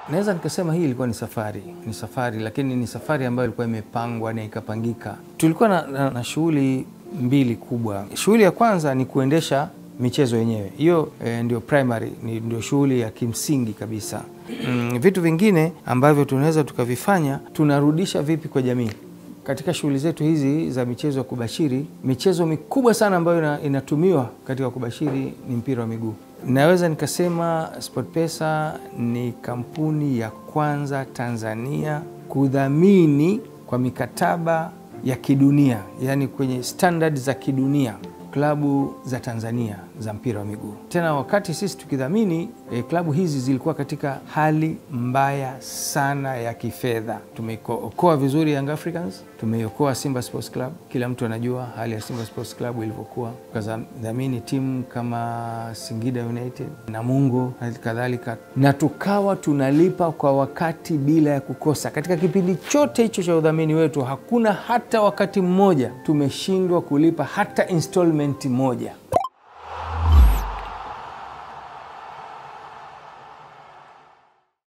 Naweza nikasema hii ilikuwa ni safari, ni safari, lakini ni safari ambayo ilikuwa imepangwa na ikapangika. Tulikuwa na, na, na shughuli mbili kubwa. Shughuli ya kwanza ni kuendesha michezo yenyewe, hiyo eh, ndio primary, ni ndio shughuli ya kimsingi kabisa. Mm, vitu vingine ambavyo tunaweza tukavifanya, tunarudisha vipi kwa jamii katika shughuli zetu hizi za michezo ya kubashiri. Michezo mikubwa sana ambayo ina, inatumiwa katika kubashiri ni mpira wa miguu. Naweza nikasema SportPesa ni kampuni ya kwanza Tanzania kudhamini kwa mikataba ya kidunia, yaani kwenye standard za kidunia klabu za Tanzania za mpira wa miguu. Tena wakati sisi tukidhamini eh, klabu hizi zilikuwa katika hali mbaya sana ya kifedha. Tumeokoa vizuri Young Africans, tumeokoa Simba Sports Club. Kila mtu anajua hali ya Simba Sports Club ilivyokuwa, tukadhamini timu kama Singida United, Namungo hali kadhalika, na tukawa tunalipa kwa wakati bila ya kukosa. Katika kipindi chote hicho cha udhamini wetu, hakuna hata wakati mmoja tumeshindwa kulipa hata installment moja.